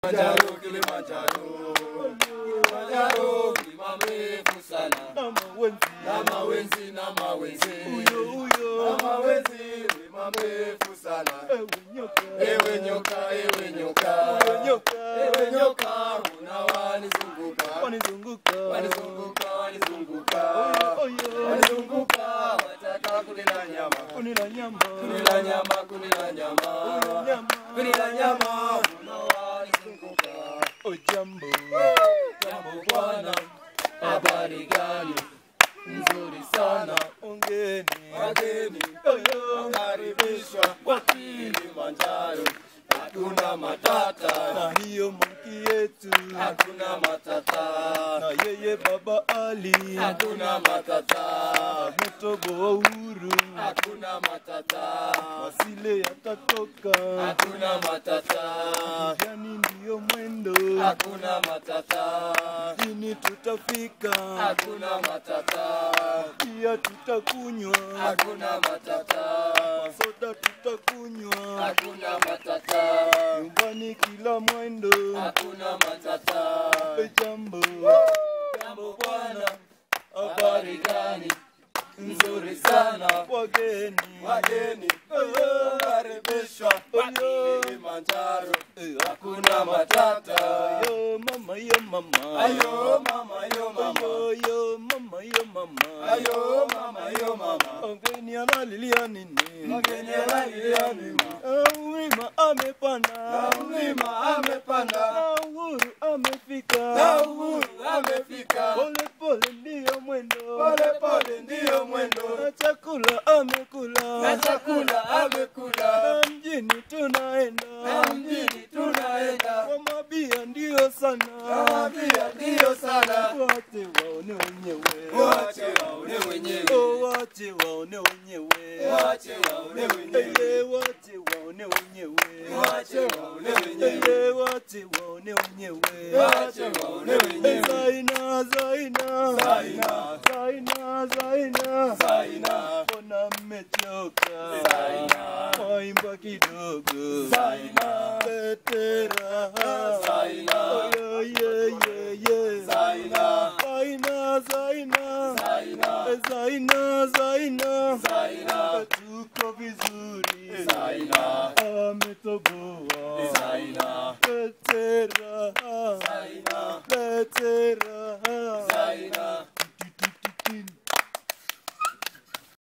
Kilimanjaro, Kilimanjaro, Kilimanjaro, mlima mrefu sana. na mawenzi Na mawenzi, na mawenzi, huyo huyo na mawenzi, mlima mrefu sana. ewe nyoka Ewe nyoka, ewe nyoka, ewe nyoka ewe nyoka, unawanizunguka, wanizunguka wanizunguka, wanizunguka, oyo wanizunguka, wataka kunila nyama, kunila nyama kunila nyama, kunila nyama, nyama kunila nyama, unawanizunguka. ojambo Jambo bwana, habari gani? Nzuri sana, ongeni wageni oyo karibishwa kwa Kilimanjaro. Hakuna matata, na hiyo manki yetu hakuna matata, na yeye baba ali hakuna matata, motobo wa uhuru hakuna matata, masile yatatoka hakuna matata, yani ndiyo mwendo hakuna matata, ini tutafika hakuna matata, pia tutakunywa hakuna matata, soda tutakunywa hakuna matata, nyumbani kila mwendo hakuna matata. jambo Jambo bwana, habari gani? Nzuri sana, wageni wageni karibishwa kwa Kilimanjaro. Hakuna matata. yo mama yo mama Ayo mama, yo mama, yo yo mama yo mama ayo mama, yo mama. mgeni analilia nini Mgeni analilia nini? Ah, mlima amepanda Na mlima amepanda, na uhuru amefika na uhuru amefika. pole pole ndiyo mwendo Pole pole ndiyo mwendo, na chakula amekula na chakula amekula. na mjini tunaenda Na mjini tunaenda, kwa mabia ndiyo sana kama pia ndiyo sana. wache waone wenyewe Wache waone wenyewe, Oh, wache waone wenyewe wache waone wenyewe, Eh, wache waone wenyewe wache waone wenyewe, Eh, wache waone wenyewe wache waone wenyewe. Zaina, Zaina, Zaina. Zaina, Zaina, Zaina. mbona mmechoka? Zaina. Waimba kidogo. Zaina. Lete raha. Zaina. Oh, yeah, yeah, yeah, yeah. Zaina. Zaina, Zaina, Zaina. Eh, Zaina, Zaina, Zaina. Eh, tuko vizuri. Zaina. Ametoboa